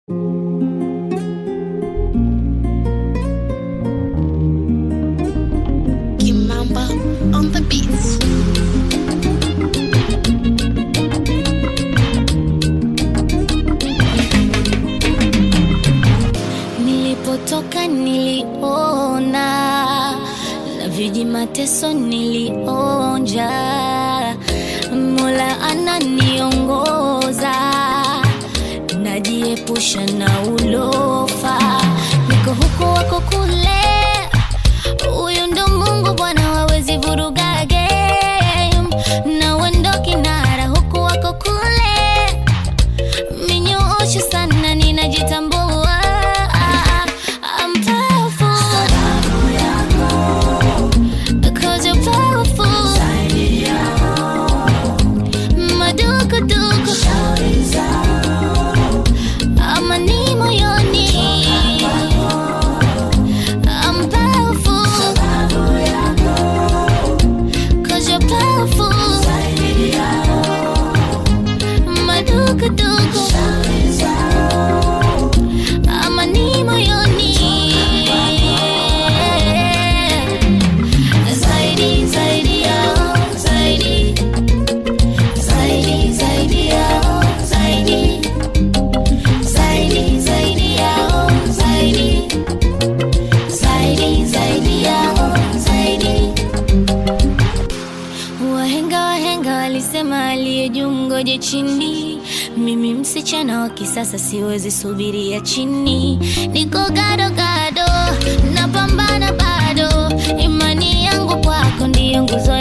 Kimamba on the beats. Nilipotoka niliona na viji mateso nilionja, Mola ananiongoza, najiepusha na ulofa, niko huku wako kule, huyu ndo Mungu Bwana, wawezi vuruga game na wendo kinara, huku wako kule minyoosho sana ninajitambua I'm powerful Cause you're powerful Madukuduku Amani moyoni I'm powerful Cause you're powerful Madukuduku Amani moyoni Zaidi, zaidi yao, zaidi Zaidi, zaidi yao, zaidi Zaidi, zaidi yao, zaidi Zaidi, zaidi yao, zaidi Wahenga wahenga walisema aliye juu ngoje chini. Mimi msichana wa kisasa siwezi subiria chini, niko gado gado, napambana bado, imani yangu kwako ndiyo nguzo